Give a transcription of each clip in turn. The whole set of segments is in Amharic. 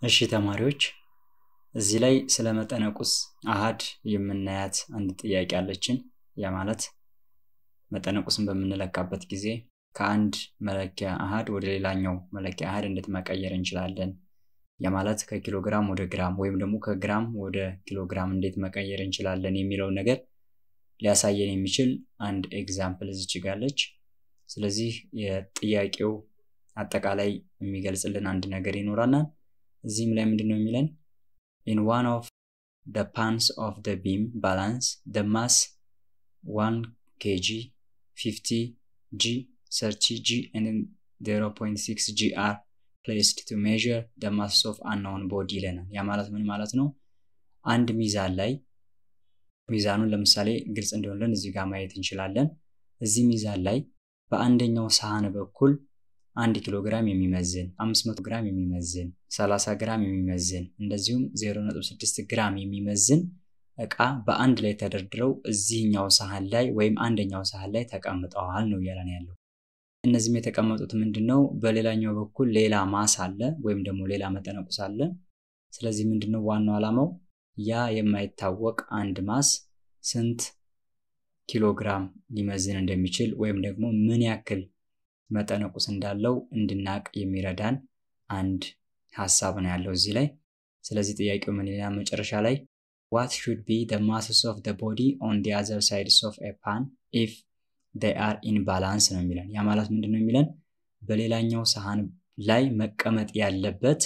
እሺ ተማሪዎች እዚህ ላይ ስለ መጠነ ቁስ አሃድ የምናያት አንድ ጥያቄ አለችን። ያ ማለት መጠነ ቁስን በምንለካበት ጊዜ ከአንድ መለኪያ አሃድ ወደ ሌላኛው መለኪያ አሃድ እንዴት መቀየር እንችላለን? ያ ማለት ከኪሎ ግራም ወደ ግራም ወይም ደግሞ ከግራም ወደ ኪሎ ግራም እንዴት መቀየር እንችላለን የሚለውን ነገር ሊያሳየን የሚችል አንድ ኤግዛምፕል እዚች ጋለች። ስለዚህ የጥያቄው አጠቃላይ የሚገልጽልን አንድ ነገር ይኖራናል። እዚህም ላይ ምንድን ነው የሚለን ኢን ዋን ኦፍ ደ ፓንስ ኦፍ ደ ቢም ባላንስ ደ ማስ ዋን ኬጂ ፊፍቲ ጂ ሰርቲ ጂ ዜሮ ፖይንት ሲክስ ጂ አር ፕሌስድ ቱ ሜዥር ደ ማስ ኦፍ አናውን ቦዲ ይለናል። ያ ማለት ምን ማለት ነው? አንድ ሚዛን ላይ ሚዛኑን ለምሳሌ ግልጽ እንዲሆንልን እዚህ ጋር ማየት እንችላለን። እዚህ ሚዛን ላይ በአንደኛው ሳህን በኩል አንድ ኪሎ ግራም የሚመዝን 500 ግራም የሚመዝን 30 ግራም የሚመዝን እንደዚሁም 0.6 ግራም የሚመዝን እቃ በአንድ ላይ ተደርድረው እዚህኛው ሳህን ላይ ወይም አንደኛው ሳህን ላይ ተቀምጠዋል ነው እያለን ያለው። እነዚህም የተቀመጡት ምንድን ነው? በሌላኛው በኩል ሌላ ማስ አለ ወይም ደግሞ ሌላ መጠነ ቁስ አለ። ስለዚህ ምንድን ነው ዋናው ዓላማው ያ የማይታወቅ አንድ ማስ ስንት ኪሎ ግራም ሊመዝን እንደሚችል ወይም ደግሞ ምን ያክል መጠነ ቁስ እንዳለው እንድናቅ የሚረዳን አንድ ሀሳብ ነው ያለው እዚህ ላይ። ስለዚህ ጥያቄው ምን ይላል መጨረሻ ላይ ዋት ሹድ ቢ ደ ማስስ ኦፍ ደ ቦዲ ኦን ዲ አዘር ሳይድስ ኦፍ ኤ ፓን ኢፍ ዴይ አር ኢን ባላንስ ነው የሚለን። ያ ማለት ምንድን ነው የሚለን በሌላኛው ሳህን ላይ መቀመጥ ያለበት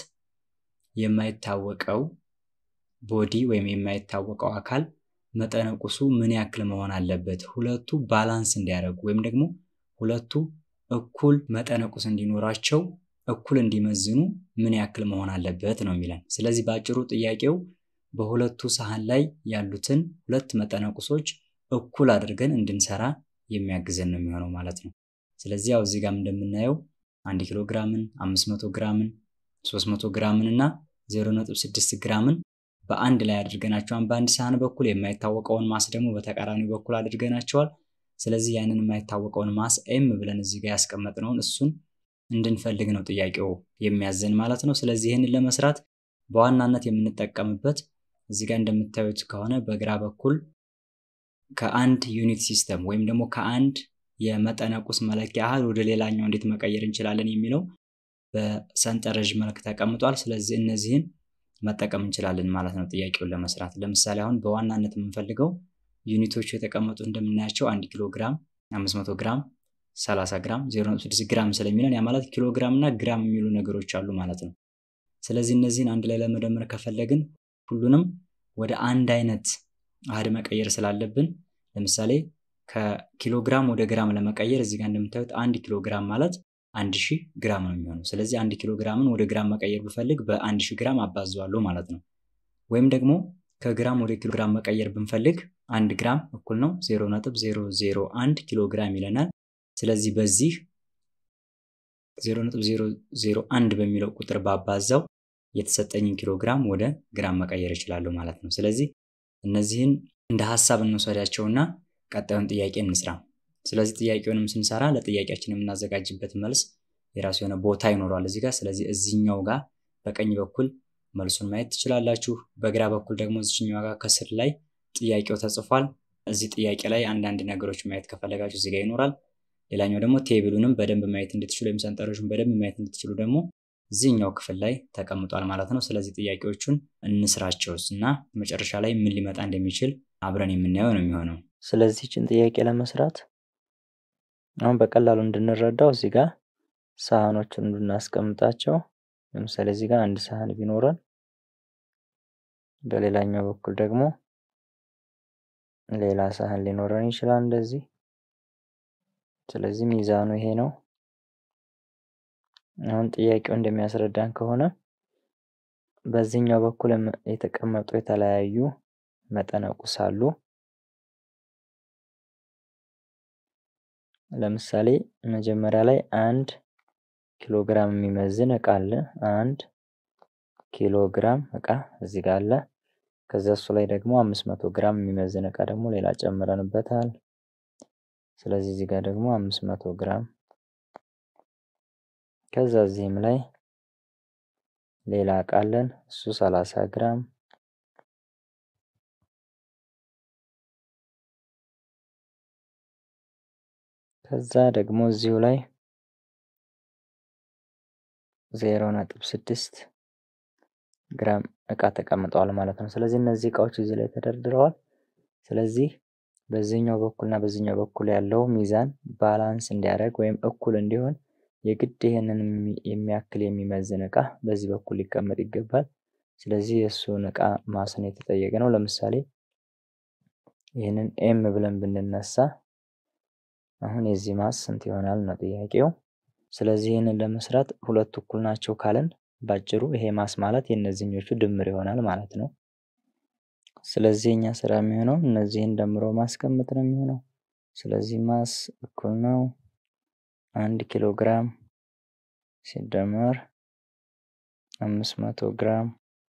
የማይታወቀው ቦዲ ወይም የማይታወቀው አካል መጠነ ቁሱ ምን ያክል መሆን አለበት፣ ሁለቱ ባላንስ እንዲያደርጉ ወይም ደግሞ ሁለቱ እኩል መጠነ ቁስ እንዲኖራቸው እኩል እንዲመዝኑ ምን ያክል መሆን አለበት ነው የሚለን። ስለዚህ በአጭሩ ጥያቄው በሁለቱ ሳህን ላይ ያሉትን ሁለት መጠነ ቁሶች እኩል አድርገን እንድንሰራ የሚያግዘን ነው የሚሆነው ማለት ነው። ስለዚህ ያው እዚህ ጋር እንደምናየው አንድ ኪሎ ግራምን፣ 500 ግራምን፣ 300 ግራምን እና 0.6 ግራምን በአንድ ላይ አድርገናቸዋል። በአንድ ሳህን በኩል የማይታወቀውን ማስ ደግሞ በተቃራኒ በኩል አድርገናቸዋል። ስለዚህ ያንን የማይታወቀውን ማስ ኤም ብለን እዚህ ጋር ያስቀመጥነውን እሱን እንድንፈልግ ነው ጥያቄው የሚያዘን ማለት ነው። ስለዚህ ይህንን ለመስራት በዋናነት የምንጠቀምበት እዚህ ጋር እንደምታዩት ከሆነ በግራ በኩል ከአንድ ዩኒት ሲስተም ወይም ደግሞ ከአንድ የመጠነ ቁስ መለኪያ አሃድ ወደ ሌላኛው እንዴት መቀየር እንችላለን የሚለው በሰንጠረዥ መልክ ተቀምጧል። ስለዚህ እነዚህን መጠቀም እንችላለን ማለት ነው ጥያቄውን ለመስራት። ለምሳሌ አሁን በዋናነት የምንፈልገው ዩኒቶቹ የተቀመጡ እንደምናያቸው አንድ ኪሎ ግራም፣ 500 ግራም፣ 30 ግራም፣ 0.6 ግራም ስለሚለን ያ ማለት ኪሎ ግራም እና ግራም የሚሉ ነገሮች አሉ ማለት ነው። ስለዚህ እነዚህን አንድ ላይ ለመደመር ከፈለግን ሁሉንም ወደ አንድ አይነት አሃድ መቀየር ስላለብን ለምሳሌ ከኪሎ ግራም ወደ ግራም ለመቀየር እዚህ ጋር እንደምታዩት አንድ ኪሎ ግራም ማለት አንድ ሺህ ግራም ነው የሚሆነው። ስለዚህ አንድ ኪሎ ግራምን ወደ ግራም መቀየር ብፈልግ በአንድ ሺህ ግራም አባዘዋለሁ ማለት ነው። ወይም ደግሞ ከግራም ወደ ኪሎ ግራም መቀየር ብንፈልግ አንድ ግራም እኩል ነው 0.001 ኪሎ ግራም ይለናል። ስለዚህ በዚህ 0.001 በሚለው ቁጥር ባባዛው የተሰጠኝን ኪሎ ግራም ወደ ግራም መቀየር እችላለሁ ማለት ነው። ስለዚህ እነዚህን እንደ ሀሳብ እንውሰዳቸውና ቀጣዩን ጥያቄ እንስራ። ስለዚህ ጥያቄውንም ስንሰራ ለጥያቄያችን የምናዘጋጅበት መልስ የራሱ የሆነ ቦታ ይኖረዋል እዚህ ጋር። ስለዚህ እዚህኛው ጋር በቀኝ በኩል መልሱን ማየት ትችላላችሁ። በግራ በኩል ደግሞ እዚህኛው ጋር ከስር ላይ ጥያቄው ተጽፏል። እዚህ ጥያቄ ላይ አንዳንድ ነገሮች ማየት ከፈለጋችሁ እዚህ ጋር ይኖራል። ሌላኛው ደግሞ ቴብሉንም በደንብ ማየት እንድትችሉ ወይም ሰንጠረዡን በደንብ ማየት እንድትችሉ ደግሞ እዚህኛው ክፍል ላይ ተቀምጧል ማለት ነው። ስለዚህ ጥያቄዎቹን እንስራቸውስ እና መጨረሻ ላይ ምን ሊመጣ እንደሚችል አብረን የምናየው ነው የሚሆነው። ስለዚህ ችን ጥያቄ ለመስራት አሁን በቀላሉ እንድንረዳው እዚህ ጋር ሳህኖችን እንድናስቀምጣቸው ለምሳሌ እዚህ ጋር አንድ ሳህን ቢኖረን በሌላኛው በኩል ደግሞ ሌላ ሳህን ሊኖረን ይችላል እንደዚህ። ስለዚህ ሚዛኑ ይሄ ነው። አሁን ጥያቄው እንደሚያስረዳን ከሆነ በዚህኛው በኩል የተቀመጡ የተለያዩ መጠነ ቁስ አሉ። ለምሳሌ መጀመሪያ ላይ አንድ ኪሎ ግራም የሚመዝን እቃ አለ። አንድ ኪሎ ግራም እቃ እዚህ ጋር አለ። ከዛ እሱ ላይ ደግሞ አምስት መቶ ግራም የሚመዝን እቃ ደግሞ ሌላ ጨምረንበታል። ስለዚህ እዚህ ጋር ደግሞ አምስት መቶ ግራም ከዛ እዚህም ላይ ሌላ እቃ አለን እሱ 30 ግራም ከዛ ደግሞ እዚሁ ላይ ዜሮ ነጥብ ስድስት ግራም እቃ ተቀምጠዋል ማለት ነው። ስለዚህ እነዚህ እቃዎች እዚህ ላይ ተደርድረዋል። ስለዚህ በዚህኛው በኩልና በዚህኛው በኩል ያለው ሚዛን ባላንስ እንዲያደርግ ወይም እኩል እንዲሆን የግድ ይህንን የሚያክል የሚመዝን እቃ በዚህ በኩል ሊቀመጥ ይገባል። ስለዚህ የእሱን እቃ ማስን የተጠየቀ ነው። ለምሳሌ ይህንን ኤም ብለን ብንነሳ አሁን የዚህ ማስ ስንት ይሆናል ነው ጥያቄው። ስለዚህ ይህንን ለመስራት ሁለቱ እኩል ናቸው ካለን ባጭሩ ይሄ ማስ ማለት የእነዚህኞቹ ድምር ይሆናል ማለት ነው። ስለዚህ እኛ ስራ የሚሆነው እነዚህን ደምሮ ማስቀመጥ ነው የሚሆነው። ስለዚህ ማስ እኩል ነው አንድ ኪሎ ግራም ሲደመር አምስት መቶ ግራም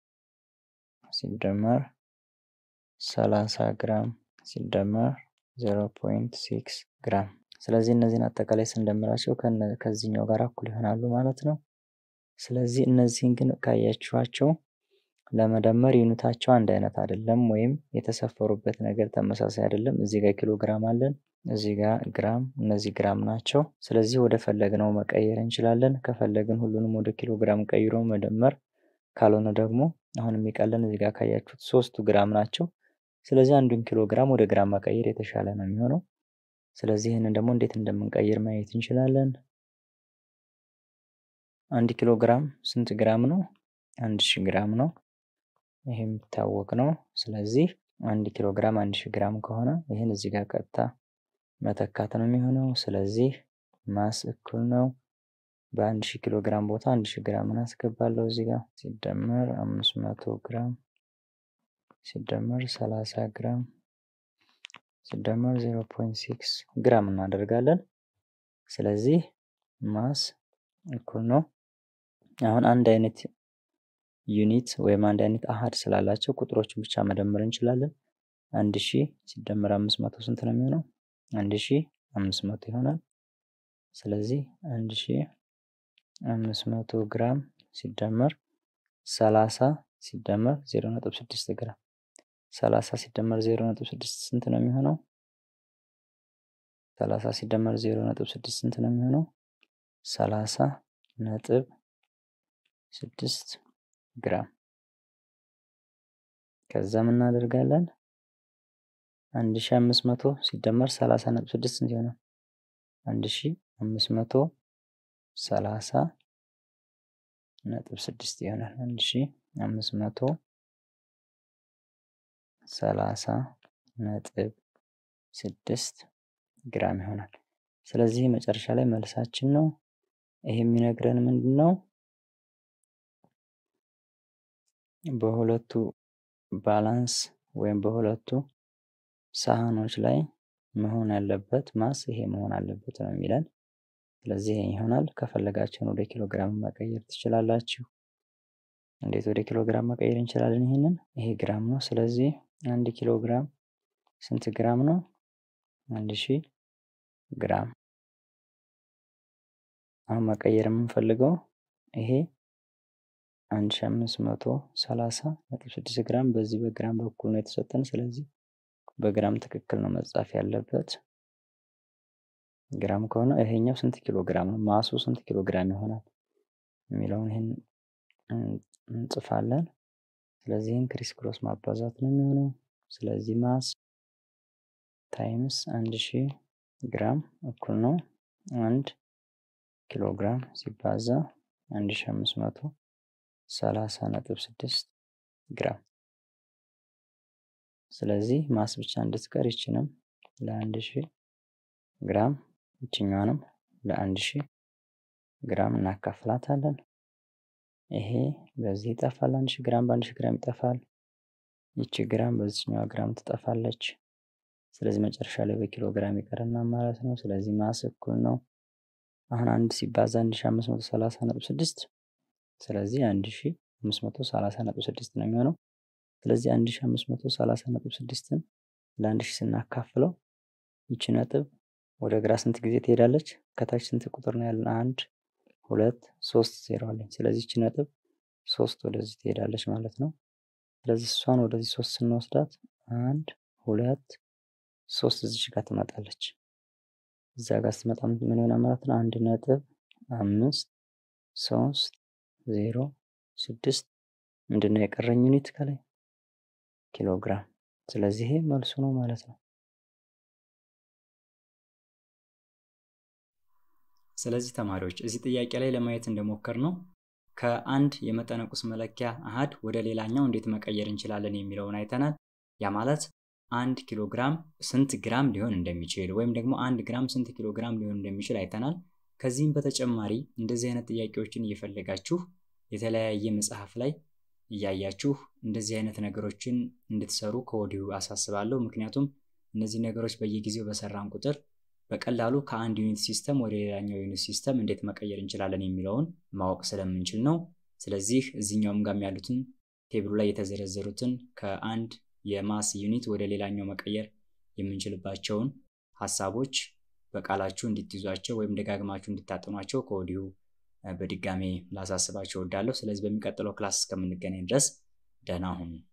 ሲደመር ሰላሳ ግራም ሲደመር ዜሮ ፖይንት ሲክስ ግራም። ስለዚህ እነዚህን አጠቃላይ ስንደምራቸው ከዚህኛው ጋር እኩል ይሆናሉ ማለት ነው። ስለዚህ እነዚህን ግን ካያችኋቸው ለመደመር ዩኒታቸው አንድ አይነት አይደለም፣ ወይም የተሰፈሩበት ነገር ተመሳሳይ አይደለም። እዚህ ጋር ኪሎ ግራም አለን፣ እዚህ ጋር ግራም፣ እነዚህ ግራም ናቸው። ስለዚህ ወደ ፈለግነው መቀየር እንችላለን። ከፈለግን ሁሉንም ወደ ኪሎ ግራም ቀይሮ መደመር፣ ካልሆነ ደግሞ አሁን የሚቀለን እዚህ ጋር ካያችሁት ሶስቱ ግራም ናቸው። ስለዚህ አንዱን ኪሎ ግራም ወደ ግራም መቀየር የተሻለ ነው የሚሆነው። ስለዚህ ይህንን ደግሞ እንዴት እንደምንቀይር ማየት እንችላለን። አንድ ኪሎ ግራም ስንት ግራም ነው? አንድ ሺህ ግራም ነው። ይሄ የሚታወቅ ነው። ስለዚህ አንድ ኪሎ ግራም አንድ ሺህ ግራም ከሆነ ይህን እዚህ ጋር ቀጥታ መተካት ነው የሚሆነው። ስለዚህ ማስ እኩል ነው በአንድ ሺህ ኪሎ ግራም ቦታ አንድ ሺህ ግራም አስገባለሁ እዚህ ጋር ሲደመር አምስት መቶ ግራም ሲደመር ሰላሳ ግራም ሲደመር ዜሮ ፖይንት ሲክስ ግራም እናደርጋለን። ስለዚህ ማስ እኩል ነው አሁን አንድ አይነት ዩኒት ወይም አንድ አይነት አሃድ ስላላቸው ቁጥሮችን ብቻ መደመር እንችላለን። አንድ ሺህ ሲደመር አምስት መቶ ስንት ነው የሚሆነው? አንድ ሺህ አምስት መቶ ይሆናል። ስለዚህ አንድ ሺህ አምስት መቶ ግራም ሲደመር ሰላሳ ሲደመር ዜሮ ነጥብ ስድስት ግራም ሰላሳ ሲደመር ዜሮ ነጥብ ስድስት ስንት ነው የሚሆነው? ሰላሳ ሲደመር ዜሮ ነጥብ ስድስት ስንት ነው የሚሆነው? ሰላሳ ነጥብ ስድስት ግራም ከዛ ምን እናደርጋለን? አንድ ሺ አምስት መቶ ሲደመር ሰላሳ ነጥብ ስድስት ስንት ይሆናል? አንድ ሺ አምስት መቶ ሰላሳ ነጥብ ስድስት ይሆናል። አንድ ሺ አምስት መቶ ሰላሳ ነጥብ ስድስት ግራም ይሆናል። ስለዚህ መጨረሻ ላይ መልሳችን ነው። ይሄ የሚነግረን ምንድን ነው? በሁለቱ ባላንስ ወይም በሁለቱ ሳህኖች ላይ መሆን ያለበት ማስ ይሄ መሆን አለበት ነው የሚለን። ስለዚህ ይሄ ይሆናል። ከፈለጋችሁን ወደ ኪሎ ግራም መቀየር ትችላላችሁ። እንዴት ወደ ኪሎ ግራም መቀየር እንችላለን? ይሄንን ይሄ ግራም ነው። ስለዚህ አንድ ኪሎ ግራም ስንት ግራም ነው? አንድ ሺህ ግራም። አሁን መቀየር የምንፈልገው ይሄ አንድ ሺህ አምስት መቶ ሰላሳ ነጥብ ስድስት ግራም በዚህ በግራም በኩል ነው የተሰጠን። ስለዚህ በግራም ትክክል ነው መጻፍ ያለበት። ግራም ከሆነ ይሄኛው ስንት ኪሎ ግራም ነው? ማሱ ስንት ኪሎ ግራም ይሆናል የሚለውን ይህን እንጽፋለን። ስለዚህ ይህን ክሪስ ክሮስ ማባዛት ነው የሚሆነው። ስለዚህ ማስ ታይምስ አንድ ሺህ ግራም እኩል ነው አንድ ኪሎ ግራም ሲባዛ አንድ ሺህ አምስት መቶ ሰላሳ ነጥብ ስድስት ግራም። ስለዚህ ማስ ብቻ እንድትቀር ይችንም ለአንድ ሺህ ግራም ይችኛዋንም ለአንድ ሺህ ግራም እናካፍላታለን። ይሄ በዚህ ይጠፋል። አንድ ሺህ ግራም በአንድ ሺህ ግራም ይጠፋል። ይቺ ግራም በዚችኛዋ ግራም ትጠፋለች። ስለዚህ መጨረሻ ላይ በኪሎ ግራም ይቀርና ማለት ነው። ስለዚህ ማስ እኩል ነው አሁን አንድ ሲባዛ አንድ ሺህ አምስት መቶ ሰላሳ ነጥብ ስድስት ስለዚህ አንድ ሺህ አምስት መቶ ሰላሳ ነጥብ ስድስት ነው የሚሆነው። ስለዚህ አንድ ሺህ አምስት መቶ ሰላሳ ነጥብ ስድስትን ለአንድ ሺህ ስናካፍለው ይቺ ነጥብ ወደ ግራ ስንት ጊዜ ትሄዳለች? ከታች ስንት ቁጥር ነው ያለን? አንድ ሁለት ሶስት ዜሮ አለኝ። ስለዚህ ይቺ ነጥብ ሶስት ወደዚህ ትሄዳለች ማለት ነው። ስለዚህ እሷን ወደዚህ ሶስት ስንወስዳት አንድ ሁለት ሶስት እዚች ጋር ትመጣለች። እዛ ጋር ስትመጣ ምን ይሆናል ማለት ነው? አንድ ነጥብ አምስት ሶስት ዜሮ ስድስት ምንድነው የቀረኝ ዩኒት ከላይ ኪሎግራም። ስለዚህ ይሄ መልሱ ነው ማለት ነው። ስለዚህ ተማሪዎች እዚህ ጥያቄ ላይ ለማየት እንደሞከር ነው ከአንድ የመጠነ ቁስ መለኪያ አሃድ ወደ ሌላኛው እንዴት መቀየር እንችላለን የሚለውን አይተናል። ያ ማለት አንድ ኪሎ ግራም ስንት ግራም ሊሆን እንደሚችል ወይም ደግሞ አንድ ግራም ስንት ኪሎ ግራም ሊሆን እንደሚችል አይተናል። ከዚህም በተጨማሪ እንደዚህ አይነት ጥያቄዎችን እየፈለጋችሁ የተለያየ መጽሐፍ ላይ እያያችሁ እንደዚህ አይነት ነገሮችን እንድትሰሩ ከወዲሁ አሳስባለሁ። ምክንያቱም እነዚህ ነገሮች በየጊዜው በሰራን ቁጥር በቀላሉ ከአንድ ዩኒት ሲስተም ወደ ሌላኛው ዩኒት ሲስተም እንዴት መቀየር እንችላለን የሚለውን ማወቅ ስለምንችል ነው። ስለዚህ እዚህኛውም ጋም ያሉትን ቴብሉ ላይ የተዘረዘሩትን ከአንድ የማስ ዩኒት ወደ ሌላኛው መቀየር የምንችልባቸውን ሀሳቦች በቃላችሁ እንድትይዟቸው ወይም ደጋግማችሁ እንድታጠኗቸው ከወዲሁ በድጋሜ ላሳስባቸው እወዳለሁ። ስለዚህ በሚቀጥለው ክላስ እስከምንገናኝ ድረስ ደህና ሁኑ።